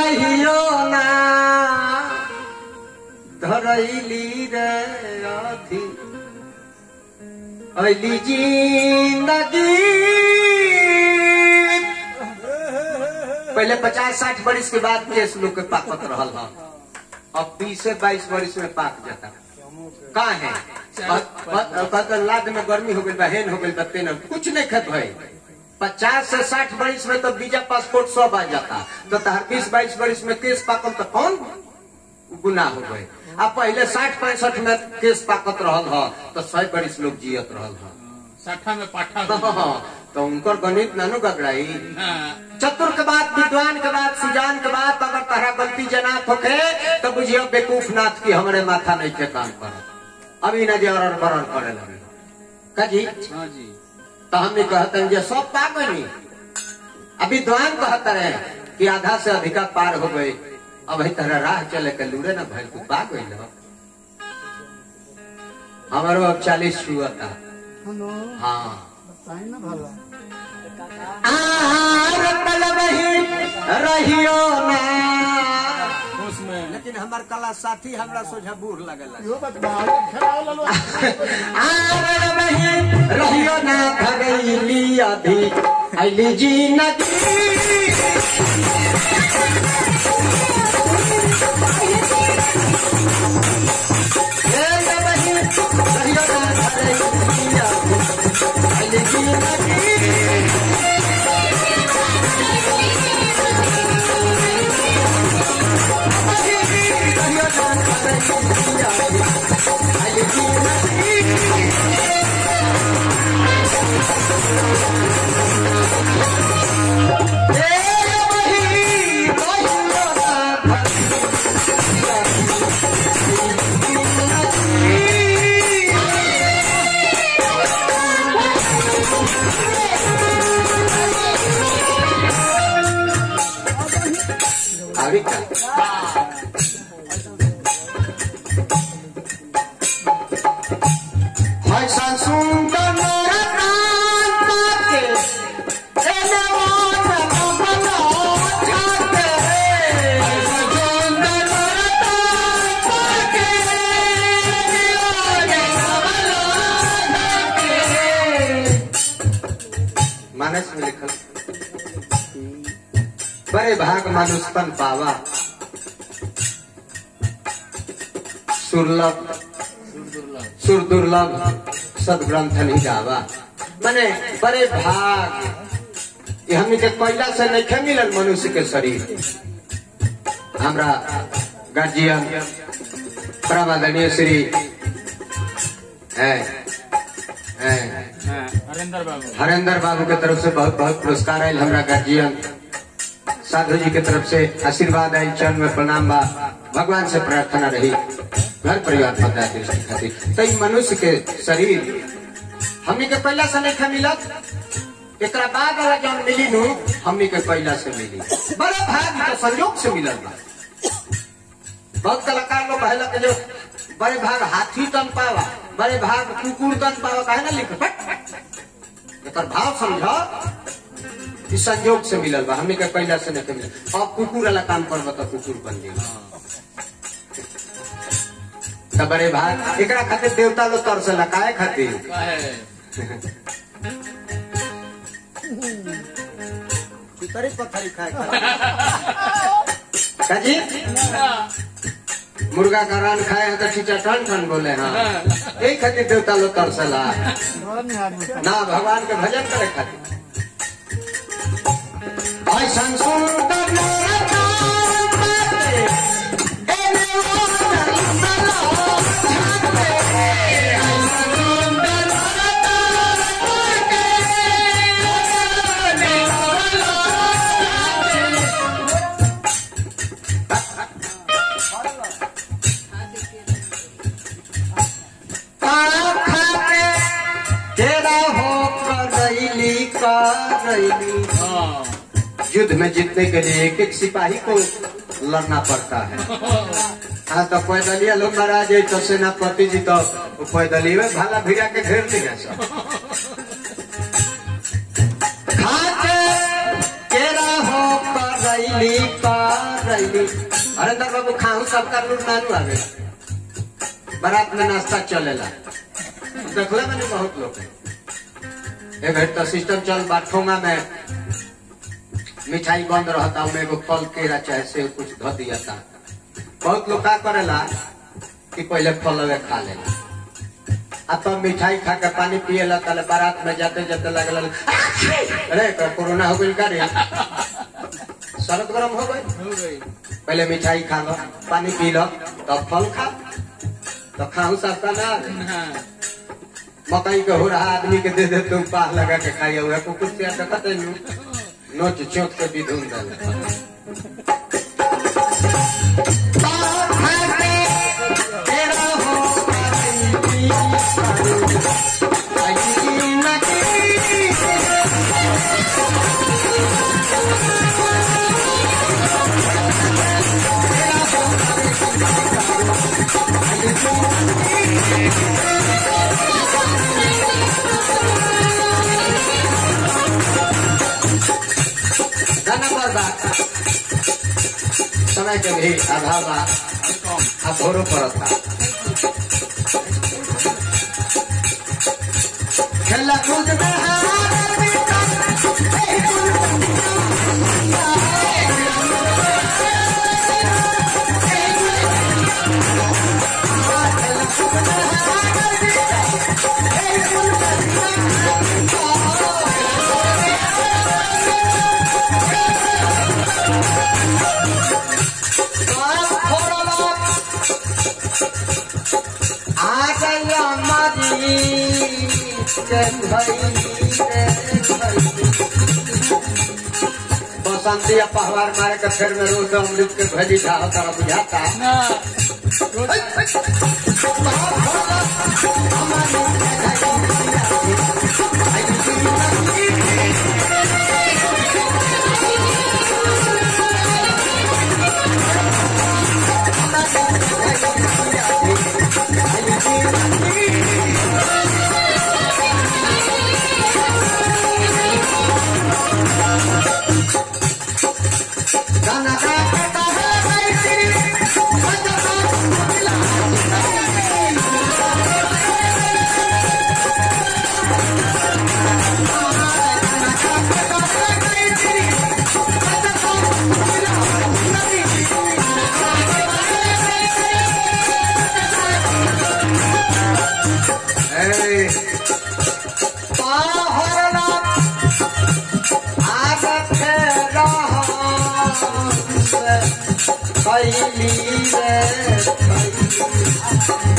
रहियो ना धरैली रे अथी अली जिंदगी पहले पचास साठ बरिस के बाद केस लोग के पाकत रहल हा अब बीस से बाईस बरिस में पाक जाता का है कहते लाद में गर्मी हो गई बा हेन हो गई बा तेन कुछ नहीं खत भाई पचास से साठ बरिस में तो वीजा पासपोर्ट सब आ जाता तो तहर बीस बाईस बरिस में केस पाकल तो कौन गुनाह हो गए अब पहले साठ पैंसठ में केस पाकत रहल ह तो सौ बरिस लोग जियत रहल ह साठा में पाठा हो हाँ, तो उनकर गणित नानू गगड़ाई हाँ, चतुर के बाद विद्वान के बाद सुजान के बाद अगर तहरा गलती जनात होके तो बुझियो बेकूफ नाथ की हमरे माथा नहीं के काम कर अभी न जे अरर बरर करे लगे कजी हाँ जी तो हमने कहते हैं जे सब पा गई अब विद्वान कहते रहे कि आधा से अधिका पार हो गए अब ही तरह राह चले के लूरे ना भैल तू पा गई ना हमारो अब चालीस छुआ था हाँ आहार पलवही रहियो ना उसमें लेकिन हमार कला साथी हमरा सोझा बूढ़ लगल रहियो ना भगैली अभी अली जी नदी रहियो ना भगैली अभी अली जी नदी Ahorita. Hai सुंदर के एने वाला बना जाते सुंदर के मानस में लिखल बड़े भाग मानुष तन पावा सुरलभ सुर दुर्लभ सदग्रंथ नहीं गावा माने बड़े भाग ये हमने के कोयला से नहीं खे मिलल मनुष्य के शरीर हमरा गार्जियन परमादरणीय श्री है है हाँ, हरेंद्र बाबू हरेंद्र बाबू के तरफ से बहुत बहुत पुरस्कार आयल हमरा गार्जियन साधु जी के तरफ से आशीर्वाद आयल चरण में प्रणाम बा भगवान से प्रार्थना रही घर परिवार पता दृष्टि खातिर तो ई मनुष्य के शरीर हमनी के पहला से नहीं मिलत एकरा बाद वाला जौन मिली नु हमनी के पहला से मिली बड़ा भाग तो संयोग से मिलल बा बहुत कलाकार लोग कहला के जो बड़े भाग हाथी तन पावा बड़े भाग कुकुर तन पावा कहे ना लिख एकर भाव समझ ई संयोग से मिलल बा हमने के पहला से नहीं मिलल अब कुकुर वाला काम करब तो कुकुर बन जाई त बड़े भाग एकरा खातिर देवता लोग तरसला काहे खातिर का है पितरी पत्थरी खाए काजी मुर्गा का रान खाए हैं तो चीचा टन टन बोले हाँ यही खातिर देवता लोग तरसला ना भगवान के भजन करे खातिर ऐसन सुंदर नरकान बाटे, एने ओनर सलो झाटे। ऐसन सुंदर नरकान बाटे, एने ओनर पाप खाके तेरा हो करैली करैली हाँ, युद्ध में जीतने के लिए एक एक सिपाही को लड़ना पड़ता है हाँ तो पैदलिया लोग मारा जाए तो सेनापति जी तो वो पैदली में भाला भिड़ा के घेर लिया सब खाके तेरा हो करैली करैली आईली हरेंद्र बाबू खाऊ सबका लूट नानू आवे बारात में नाश्ता चलेला देखले मैंने बहुत लोग एक घड़ी तो सिस्टम चल बा ठोंगा में मिठाई बंद रहता उनमें एगो फल केरा चाहे से कुछ धो दिया था बहुत लोग का करेला कि पहले फल लगे खा लेला आ तब मिठाई खा के पानी पिएला तले बारात में जाते जाते लगल अरे एकरा कोरोना हो गइल का रे शरद गरम हो गई हो गई पहले मिठाई खा लो पानी पी लो तब फल खा तो खाऊ सस्ता ना आवे। हाँ मकई के हो रहा आदमी के दे दे तुम पास लगा के खाइए हुआ कुकुर से देखत है नु नोच चोट के भी धुन दल गाना पर बा समय के भी अभाव बा और कम अब भोरो पड़त बा खेला कूद में हार बसंती या पहवार मारे के फेर में रोज अमृत के भजी था तारा बुझाता ना रोज गाना गाता है तेरी Hey. पाहरना आगत रहस कैली रे कैली